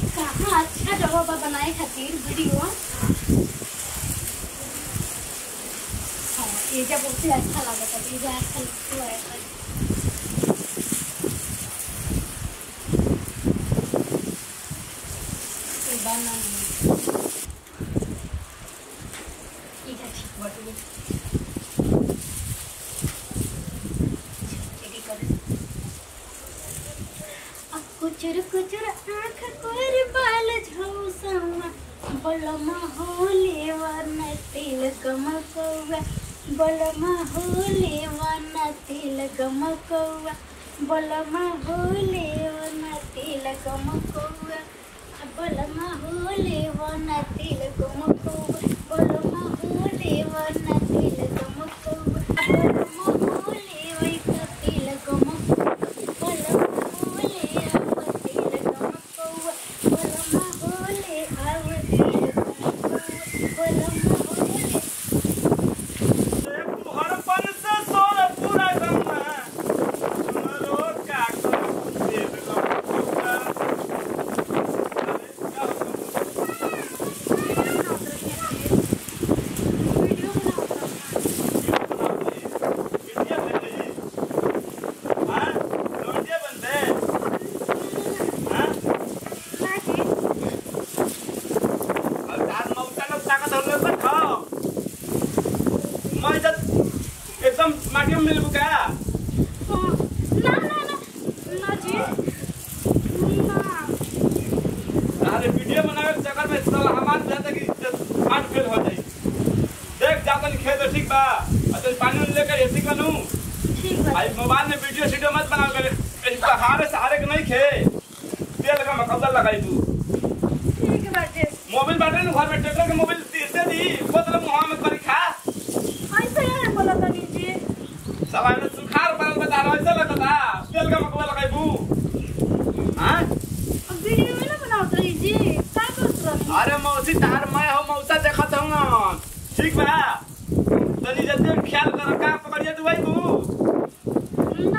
कहाँ अच्छा जगह बा बनाए खातिर वीडियो हाँ ये जब बहुते अच्छा लागत है ये जब अच्छा लगता है ये बना नहीं ये क्या ठीक बात है एडी कर कुचुर कुचुर आँख कोर बाल झौसमा बलमा होले वरना तिल गमकौवा बलमा होले वरना तिल गमकौवा बलमा होले वरना तिल गमकौवा बलमा होले वरना तिल गमकौवा बलमा होले वरना तिल गमकौवा बलमा होले वैका तिल गमकौवा हड़पन से सोर पूरा गंगा सुनरो का कर देव गंगा एकदम माटी में मिल बुका अरे वीडियो बनावे के चक्कर में साला हमार जाता कि आठ फेल हो जाई देख जातन खेत ठीक बा अतन पानी में लेकर ऐसी बनू आई मोबाइल में वीडियो वीडियो मत बनाओ कर इस सहारे सहारे के नहीं खे तेल का मकौदा लगाई तू मोबाइल बाटे ना घर में ट्रैक्टर के मोबाइल दे दी बोतल मुंह में करी खा साला ने सुखार परल बता रहा ऐसा लगता तेल का मकौदा लगाई बू हां अरे मौसी तार मैं हो मौसा देखत हूं ठीक बा तनी जल्दी ख्याल कर का पकड़िए तू भाई तू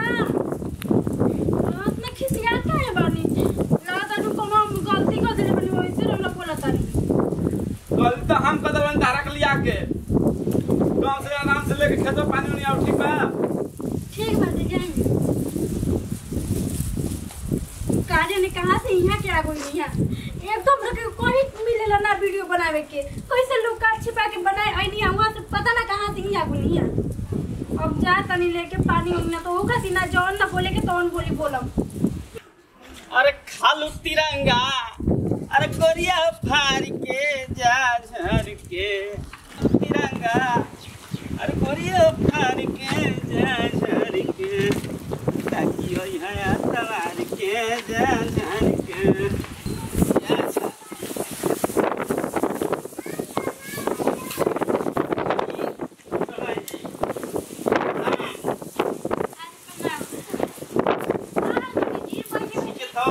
गलती तो हम कदर बन धारा के लिया के गांव से आराम से लेके खेतों पानी नहीं आओ ठीक बा ठीक बात है जाएंगे कार्य ने कहा से यहाँ के आगो यहाँ एकदम रखे कोई मिलेला ना वीडियो बनावे के कैसे लोग काट छिपा के बनाए आई नहीं वहाँ से पता ना कहाँ से यहाँ आगो यहाँ अब जा तनी लेके पानी उगना तो होगा सी ना जौन ना बोले के तौन बोली बोलम अरे खालू तिरंगा अरे गोरिया फार के जा झर के तिरंगा अरे गोरिया फार के जा झर के ताकि हो यहाँ तवार के जा झर के जा झर के तो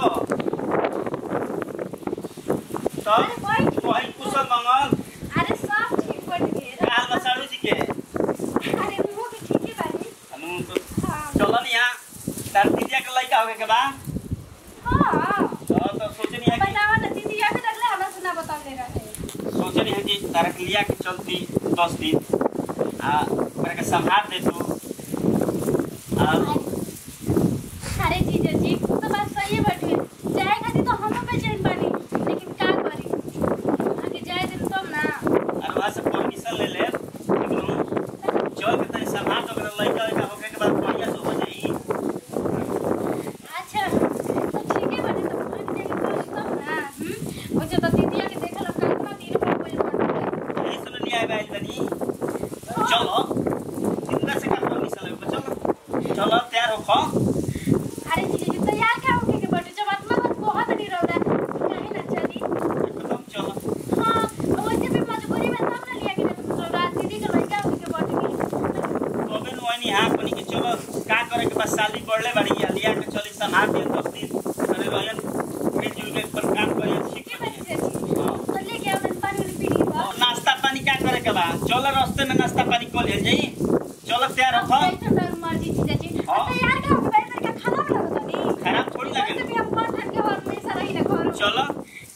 तब वही कुशल मंगल अरे सब ठीक बन गए काल बसाड़ू जी के अरे वो भी ठीक ही बानी अनु तो हाँ चलन यहाँ तार दीदिया के लड़का होके के बा हाँ तो तो सोचनी है कि बतावा ना दीदी या फिर अगला हमरा सुना बता दे रहे सोचनी है कि तारा के लिया के चलती दस दिन आ ओकरा के संभाल दे तू आ अरे जीजा जी तो बात सही है बैठे जाए खातिर तो हम पे चैन बानी लेकिन का करी आगे जाए दिन तब ना और वहाँ से परमिशन ले ले एकदम चल के तनी संभाल तो ओकरा लड़का लड़का होके के बाद बढ़िया से हो जाई अच्छा तो ठीक है बने तो मान जाए करी तब ना हम वो जो तो दीदिया के देखल कितना दिन पर कोई बात यही सुन लिया है भाई तनी चलो जिंदा से का परमिशन ले चलो चलो तैयार हो खा अरे जीजा जी तैयार क्या होके के बैठे जब आत्मा बात बहुत नहीं रह रहा काहे ना चली एकदम चलो हाँ वैसे भी मजबूरी में सब ना लिया कि नहीं तो रात दीदी के लड़का होके के बैठ गई तोबे नु वनी हां अपनी के चलो का करे के बस शादी पड़ले बड़ी है लिया के चली संभाल दियो दस दिन अरे रोयन मिलजुल के पर काम करे ठीक के है बजे जी तो लेके आओ मैं पानी वाली पी ली और नाश्ता पानी क्या करे के बा चलो रास्ते में नाश्ता पानी को ले जाई चलो तैयार हो खा मर्जी जीजा जी हाँ। तैयार क्या होके बैठ करके खाना बना बता दी खराब थोड़ी वैसे लगे भी हम पाँच घंटे और में सारा ही रखो चलो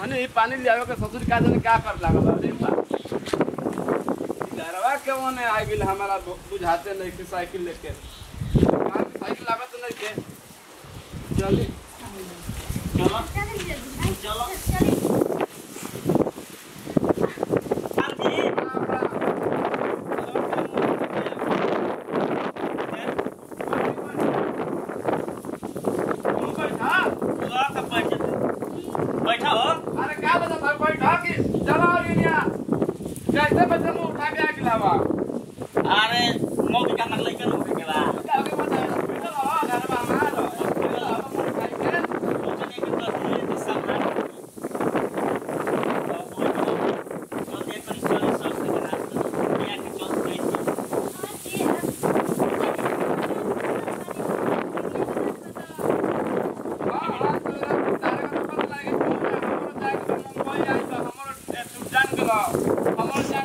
पानी पानी लियावे के ससुर का जाने क्या कर लागल अरे बा डरवा के ओने आ गेल हमारा बु- बुझाते नहीं कि साइकिल लेके हाँ, साइकिल लागत नहीं के चली चलो चलिए जल्दी आई, चलो। चलिए आरती तू बैठा बुआ का बैठ बैठा हो अरे क्या बता भाई बैठा कि चला लिया कैसे बच्चे मुंह उठा के आ गेला बा अरे मौके का नकल कर लो के बा आगे बता बैठा हो घर में हमारा अब मुंह उठाई के सोचने के तो ये तो सब है तो ये करी चल सब से बना ये के चल गई हां हां तेरा तारे का पता लगे हमरो जाके मुंबई आई तो हमरो जान गेलो हमरो